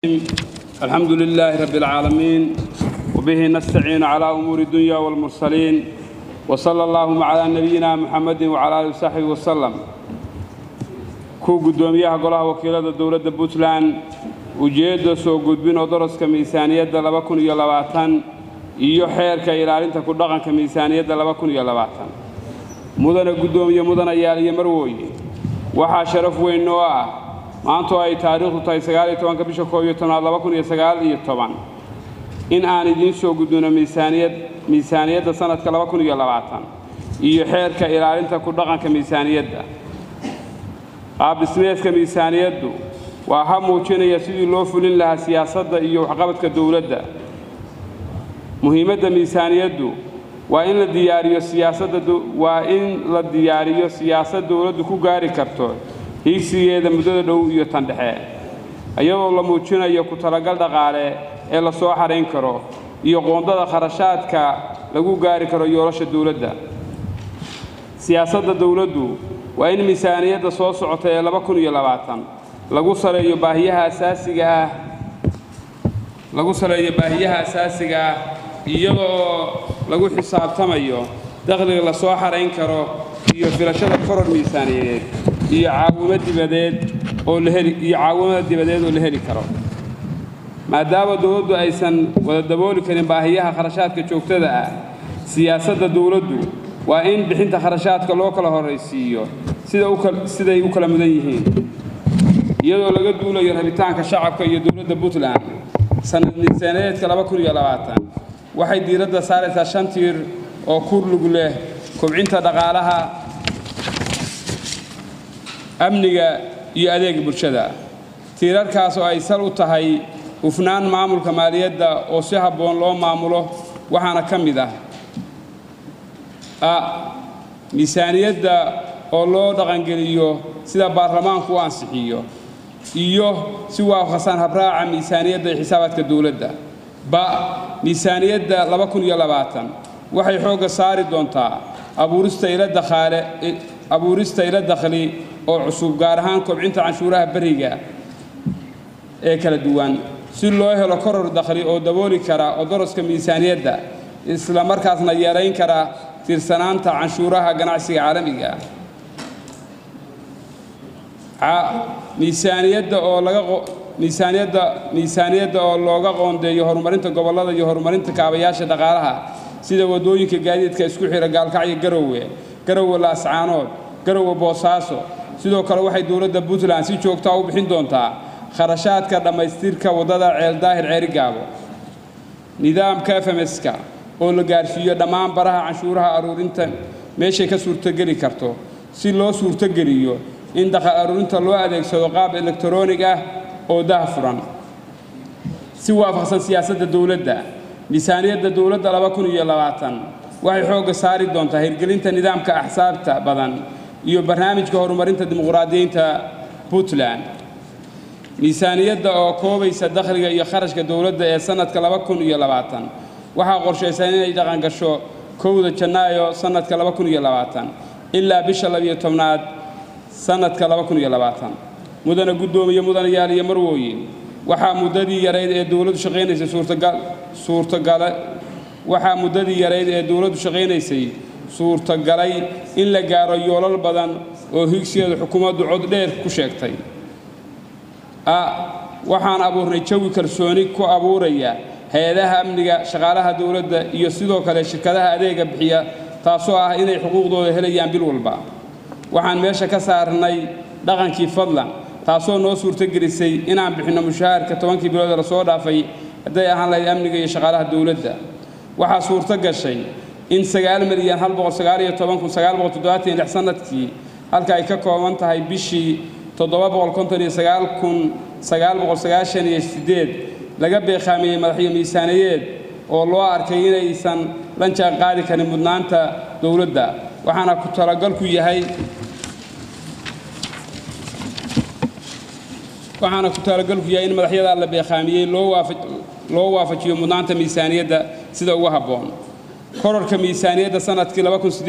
الحمد لله رب العالمين وبه نستعين على أمور الدنيا والمرسلين وصلى اللهم على نبينا محمد وعلى آله وصحبه وسلم ku guddoomiyaha golaha wakiilada dowladda puntland ujeedda soo gudbin oo daraska miisaaniyadda laba kun iyo labaatan iyo xeerka ilaalinta ku dhaqanka miisaaniyadda laba kun iyo labaatan mudana guddoomiye mudanayaal iyo marwooye waxaa sharaf weyn oo ah maanta oo ay taariikhdu tahay sagaaliyo tobanka bisha koob iyo tobnaad laba kun iyo sagaal iyo toban in aan idiin soo gudbino miisaaniyad miisaaniyadda sannadka laba kun iyo labaatan iyo xeerka ilaalinta ku dhaqanka miisaaniyadda qaabdhismeedka miisaaniyaddu waa ha muujinaya sidii loo fulin lahaa siyaasadda iyo waxqabadka dowladda muhiimadda miisaaniyaddu waa in la diyaariyo siyaasadda waa in la diyaariyo siyaasad dowladdu ku gaari karto hiigsigeeda muddada dhow iyo tan dhexe iyadoo la muujinayo ku talagal dhaqaale ee la soo xarayn karo iyo qoondada kharashaadka lagu gaari karo yoolasha dowladda siyaasadda dowladdu waa in miisaaniyadda soo socota ee laba kun iyo labaatan lagu saleeyo baahiyaha asaasiga ah lagu saleeyo baahiyaha asaasiga ah iyadoo lagu xisaabtamayo dakhliga la soo xarayn karo iyo filashada koror miisaaniyadeed iyo caawimo dibadeed oo la heli iyo caawimada dibadeed oo la heli karo maadaama dowladdu aysan wada dabooli karin baahiyaha kharashaadka joogtada ah siyaasadda dowladdu waa in bixinta kharashaadka loo kala horraysiiyo siday u kala mudan yihiin iyadoo laga duulayo rabitaanka shacabka iyo dowladda puntland sannad miisaaneedka laba kun iyo labaatan waxay diiradda saaraysaa shan tiir oo kurlug leh kobcinta dhaqaalaha amniga iyo adeega bulshada tiirarkaas oo ay sal u tahay hufnaan maamulka maaliyadda oo si habboon loo maamulo waxaana ka mid ah a miisaaniyadda oo loo dhaqangeliyo sida baarlamaanku u ansixiyo iyo si waafaqsan habraaca miisaaniyadda iyo xisaabaadka dowladda ba miisaaniyadda laba kun iyo labaatan waxay xoogga saari doontaa abuurista ila dakhaale abuurista ila dakhli oo cusub gaar ahaan kobcinta canshuuraha beriga ee kala duwan si loo helo koror dakhli oo dabooli kara odoroska miisaaniyadda isla markaasna yarayn kara tiirsanaanta canshuuraha ganacsiga caalamiga ah miisaaniyadda oo laga miisaaniyadda miisaaniyadda oo looga qoondeeyo horumarinta gobollada iyo horumarinta kaabayaasha dhaqaalaha sida waddooyinka gaadiidka isku xidha gaalkacyo garowe garowe laascaanood garowe boosaaso sidoo kale waxay dowladda puntland si joogtaa u bixin doontaa kharashaadka dhammaystirka waddada ceeldaahir ceerigaabo nidaamka fmska oo la gaarsiiyo dhammaan baraha canshuuraha aruurinta meeshay ka suurtogeli karto si loo suurtogeliyo in dakhal aruurinta loo adeegsado qaab elektaroonig ah oo dah furan si waafaqsan siyaasadda dowladda miisaaniyadda dowladda laba kun iyo labaatan waxay xoogga saari doontaa hirgelinta nidaamka axsaabta badan iyo barnaamijka horumarinta dimuqraadiyiinta puntland miisaaniyadda oo koobaysa dakhliga iyo kharashka dowladda ee sannadka laba kun iyo labaatan waxaa qorshaysan inay dhaqangasho kowda janaayo sannadka laba kun iyo labaatan ilaa bisha labiyo tobnaad sannadka laba kun iyo labaatan mudana guddoomiye mudanayaal iyo marwooyin waxaa muddadii yarayd ee dowladdu shaqaynaysay suurtagal suurtagale waxaa muddadii yarayd ee dowladdu shaqaynaysay suurtagalay in la gaaro yoolal badan oo higsigeeda xukuumaddu cod dheer ku sheegtay a waxaan abuurnay jawi kalsooni ku abuuraya hay-adaha amniga shaqaalaha dowladda iyo sidoo kale shirkadaha adeega bixiya taasoo ah inay xuquuqdooda helayaan bil walba waxaan meesha ka saarnay dhaqankii fadlan taasoo noo suurtogelisay inaan bixinno mushaharka tobankii bilood ee lasoo dhaafay hadday ahaan lahayd amniga iyo shaqaalaha dowladda waxaa suurto gashay in sagaal milyan hal boqol sagaal iyo toban kun sagaal boqol toddobaatan iyo lix sannadkii halka ay ka kooban tahay bishii toddoba boqol konton iyo sagaal kun sagaal boqol sagaashan iyo siddeed laga beeqaamiyey madaxyo miisaaniyeed oo loo arkay inaysan la jaan qaadi karin mudnaanta dowladda waxaana ku talagalku yahay waxaana ku talagalku yahay in madaxyada la beeqaamiyey loo waafajiyo mudnaanta miisaaniyadda sida ugu habboon kororka miisaaniyadda sannadkii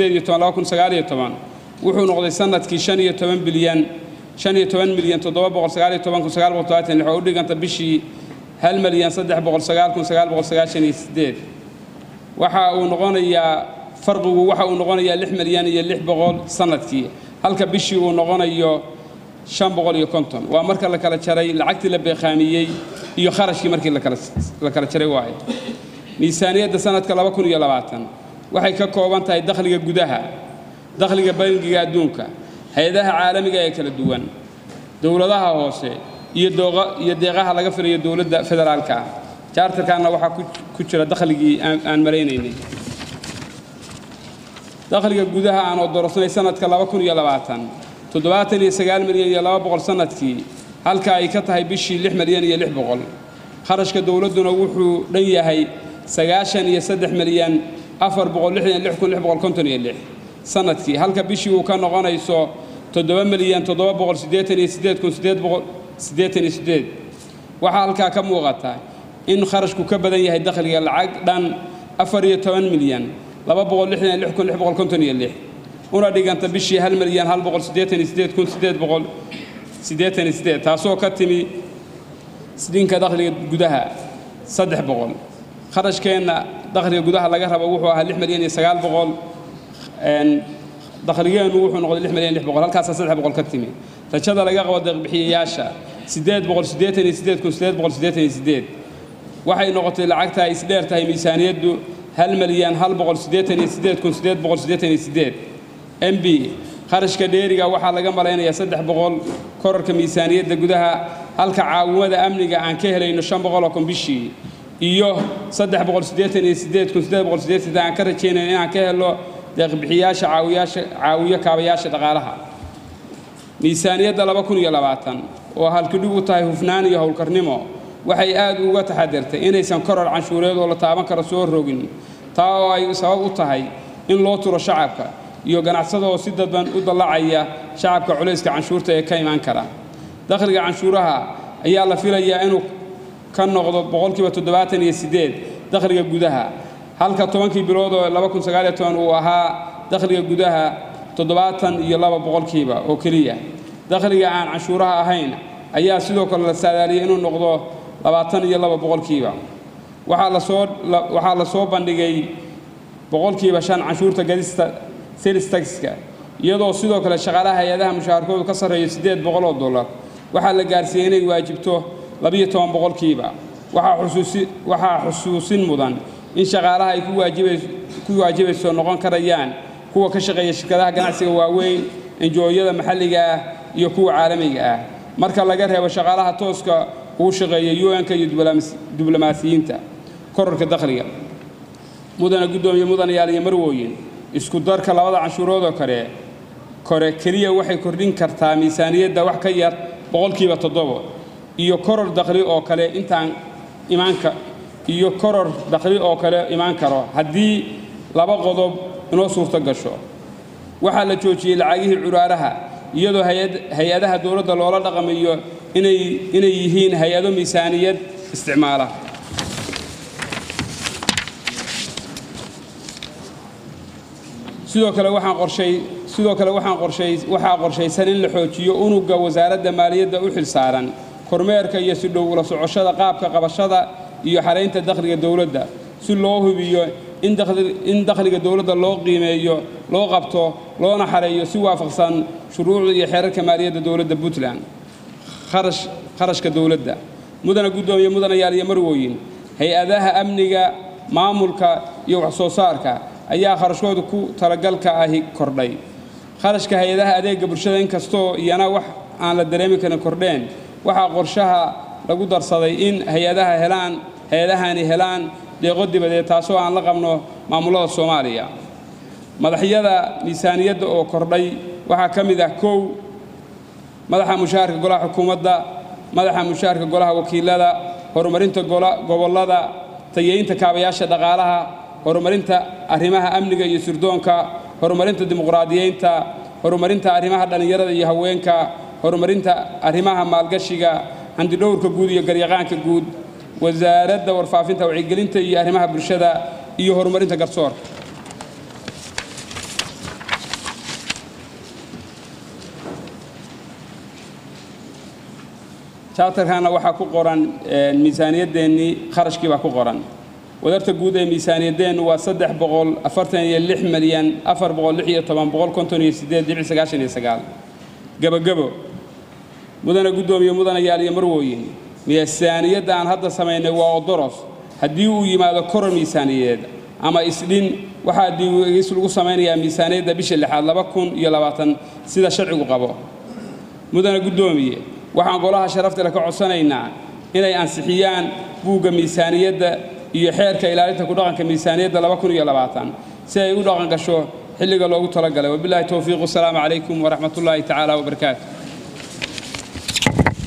wuxuu noqday sannadkii shan iyo toban bilyan shan iyo toban milyan toddoba boqol sagaal iyo toban kun sagaal boqol todobaatan lix oo u dhiganta bishii hal malyan saddex boqol sagaal kun sagaal boqol sagaashan iyo siddeed waxa uu noqonayaa farqigu waxa uu noqonayaa lix malyan iyo lix boqol sannadkii halka bishii uu noqonayo shan boqol iyo konton waa marka la kala jaray lacagtii la beeqaamiyey iyo kharashkii markii la kala jaray waaye miisaaniyadda sanadka laba kun iyo labaatan waxay ka kooban tahay dakhliga gudaha dakhliga bangiga adduunka hay-adaha caalamiga ee kala duwan dowladaha hoose iyo iyo deeqaha laga filayo dowladda federaalka ah jaartarkaana waxaa ku jira dakhligii aan maraynaynay dakhliga gudaha aan odorosnay sanadka laba kun iyo labaatan toddobaatan iyo sagaal milyan iyo laba boqol sannadkii halka ay ka tahay bishii lix milyan iyo lix boqol kharashka dowladduna wuxuu dhan yahay sagaashan iyo saddex milyan afar boqol lixdan lix kun lix boqol konton iyo lix sannadkii halka bishii uu ka noqonayso toddoba milyan toddoba boqol siddeetan iyo siddeed kun siddeed boqol siddeetan iyo siddeed waxaa halkaa ka muuqata in kharashku ka badan yahay dakhliga lacag dhan afar iyo toban milyan laba boqol lixdan iyo lix kun lix boqol konton iyo lix una dhiganta bishii hal milyan hal boqol siddeetan iyo siddeed kun siddeed boqol siddeetan iyo siddeed taasoo ka timi dhinka dakhliga gudaha saddex boqol kharashkeenna dakhliga gudaha laga rabo wuxuu ahaa lix milyan iyo sagaal boqol dakhligeennu wuxuu noqday lix milyan lix boqol halkaasaa saddex boqol ka timi rajada laga qabo deeqbixiyayaasha siddeed boqol siddeetan iyo siddeed kun siddeed boqol siddeetan iyo siddeed waxay noqotay lacagta ay isdheer tahay miisaaniyaddu hal milyan hal boqol siddeetan iyo siddeed kun siddeed boqol siddeetan iyo siddeed m b kharashka dheeriga waxaa laga malaynayaa saddex boqol korarka miisaaniyadda gudaha halka caawimada amniga aan ka helayno shan boqol oo kun bishii iyo saddex boqol siddeetan iyo siddeed kun siddeed boqol siddeed siddeed aan ka rajaynayno inaan ka helo deeqbixiyaasha caawiyaasha caawiyo kaabayaasha dhaqaalaha miisaaniyadda laba kun iyo labaatan oo halkidhig u tahay hufnaan iyo howlkarnimo waxay aad uga taxadirtay inaysan koror canshuureed oo la taaban karo soo rogin taa oo ay sabab u tahay in loo turo shacabka iyo ganacsada oo si dadban u dallacaya shacabka culayska canshuurta ee ka imaan kara dakhliga canshuuraha ayaa la filayaa inuu ka noqdo boqolkiiba toddobaatan iyo siddeed dakhliga gudaha halka tobankii bilood oo laba kun sagaal iyo toban uu ahaa dakhliga gudaha toddobaatan iyo laba boqolkiiba oo keliya dakhliga aan canshuuraha ahayn ayaa sidoo kale la saadaaliyey inuu noqdo labaatan iyo laba boqolkiiba waxaa lasoo waxaa la soo bandhigay boqolkiiba shan canshuurta gadista sales taxka iyadoo sidoo kale shaqaalaha hay-adaha mushaharkoodu ka sarreeyo siddeed boqol oo dollar waxaa la gaarsiiyey inay waajibto labiyo toban boqolkiiba waxaa xusuusin mudan in shaqaalaha ay ku waajibayso noqon karayaan kuwa ka shaqeeya shirkadaha ganacsiga waaweyn enjooyada maxalliga ah iyo kuwa caalamiga ah marka laga reebo shaqaalaha tooska uu shaqeeya un-ka iyo diblomaasiyiinta korarka dakhliga mudana guddoomiye mudanayaal iyo marwooyin isku darka labada canshuuroodoo kale kore keliya waxay kordhin kartaa miisaaniyadda wax ka yar boqolkiiba toddobo iyo koror dakhli oo kale intaan imaanka iyo koror dakhli oo kale imaan karo haddii laba qodob inoo suurto gasho waxaa la joojiyey lacagihii curaaraha iyadoo hay-adaha dowladda loola dhaqamayo inay yihiin hay-ado miisaaniyad isticmaala sidoo kale waxaan qorshay sidoo kale waxaan qorshay waxaa qorshaysan in la xoojiyo unugga wasaaradda maaliyadda u xilsaaran kormeerka iyo si dhow ula socoshada qaabka qabashada iyo xaraynta dakhliga dowladda si loo hubiyo in dakhliga dowladda loo qiimeeyo loo qabto loona xareeyo si waafaqsan shuruucda iyo xeerarka maaliyadda dowladda puntland kharashka dowladda mudana guddoomiye mudanayaal iyo marwooyin hay-adaha amniga maamulka iyo wax soo saarka ayaa kharashkooda ku talagalka ahi kordhay kharashka hay-adaha adeegga bulshada inkastoo iyana wax aan la dareemi karin kordheen waxaa qorshaha lagu darsaday in hay-adaha helaan hay-adahani helaan deeqo dibadeed taasoo aan la qabno maamullada soomaaliya madaxyada miisaaniyadda oo kordhay waxaa ka mid ah kow madaxa mushaharka golaha xukuumadda madaxa mushaharka golaha wakiilada horumarinta gobollada tayeynta kaabayaasha dhaqaalaha horumarinta arrimaha amniga iyo sirdoonka horumarinta dimuqraadiyeynta horumarinta arrimaha dhallinyarada iyo haweenka horumarinta arrimaha maalgashiga handidhowrka guud iyo garyaqaanka guud wasaaradda warfaafinta wacyigelinta iyo arrimaha bulshada iyo horumarinta garsoorka charterkana waxaa ku qoran miisaaniyadeennii kharashkii baa ku qoran wadarta guud ee miisaaniyadeennu waa saddex boqol afartan iyo lix milyan afar boqol lix iyo toban boqol konton iyo siddeed dhibic sagaashan iyo sagaal gebogebo mudana guddoomiye mudanayaal iyo marwooyin miisaaniyadda aan hadda samaynay waa odoros haddii uu yimaado koror miisaaniyadeed ama isdhin waxaa diiwaegis lagu samaynayaa miisaaniyadda bisha lixaad laba kun iyo labaatan sida sharcigu qabo mudana guddoomiye waxaan golaha sharaftale ka codsanaynaa inay ansixiyaan buugga miisaaniyadda iyo xeerka ilaalinta ku dhaqanka miisaaniyadda laba kun iyo labaatan si ay u dhaqan gasho xilliga loogu talagalay wabilaahi towfiiq wasalaamu calaykum waraxmatullaahi tacaala wabarakaatu